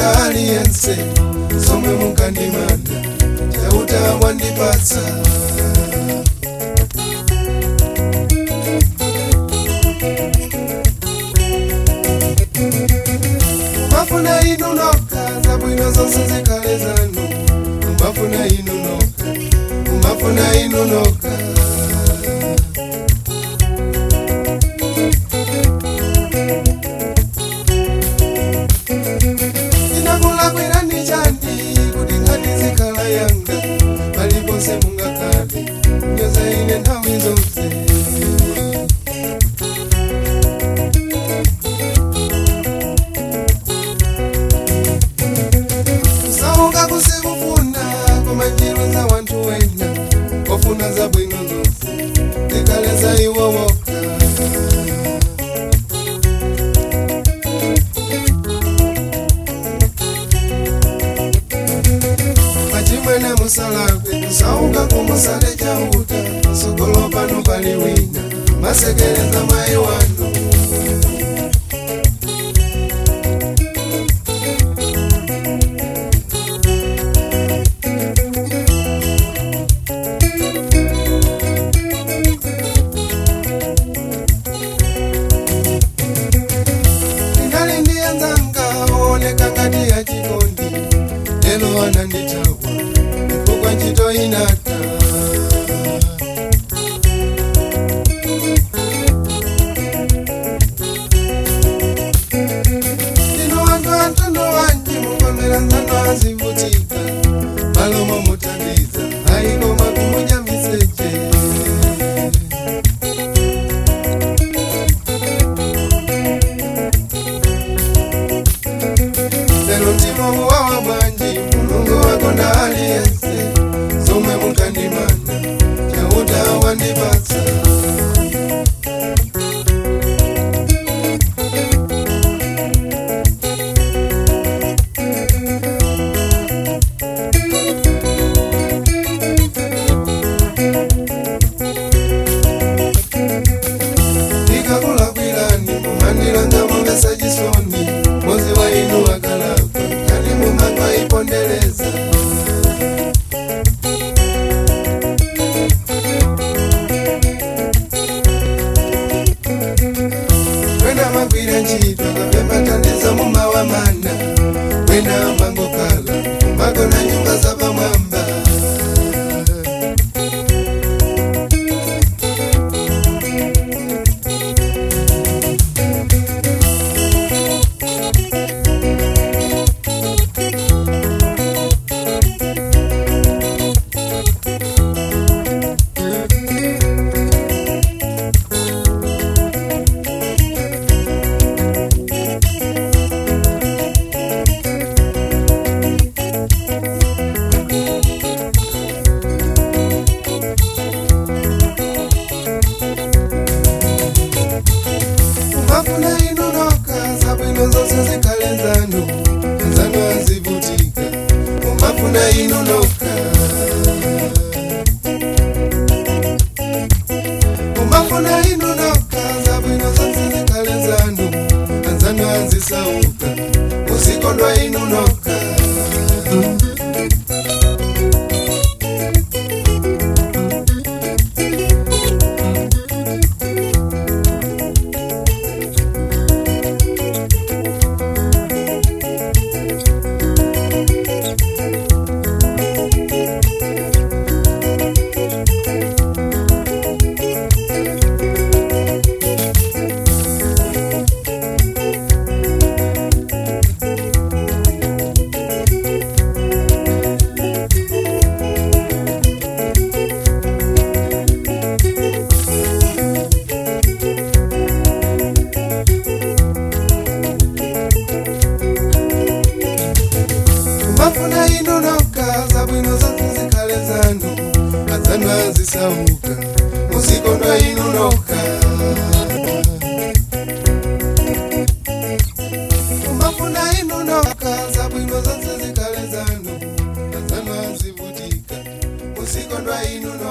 wakonda aliyense zomwe munkandimanda chauta wandipatsa mafuna inu nokha zabwino zonse zikhale zanu mafuna inu nokha mafuna inu nokha ndinakulakwira ndi chandi kuti nkhani zikhala yanga paliponse mungakhale nyoza ine nthawi zonse kusauka kusikufuna koma njiro za wanthu wena ofuna zabwino zonse zikhale za iwo wokha pachimwene musalakwe kusauka kumusale chauta sogolo pano pali wina masekereza mayi wanu ndinali ndiye nzanga ooneka ngati ya chikondi lelo anandithawa chifukwa ntchito inata ndino wanthu antondo wanji mukomera nzano azivutika malomo muthandiza ayikoma kumudya miseche lero mtima muwawa bwanji mulungu wakonda aliyense zomwe munkandimanda chauta wandipatsa ndikakulakwirani mumandilanga mumesa chisoni mozi wa inu wakalapa kati mumandwa ipondereza wena magwira ntchito kapembatandiza mumawa mana wena mangokhala magona nyumba zapamwamba mafuna inu nokha zabwino zonse zikhale zanu nzanu azivutika mumafuna inu nokha mumafuna inu nokha zabwino zonse zikhale zanu nzanu azisauka muzikondwa inu nokha mafuna inu nokha zabwino zonse zikhale zanu adzanu azisauka muzikondwa inu nokha mafuna inu nokha zabwino zonse zikhale zanu adzanu azivutika muzikondwa inu nokha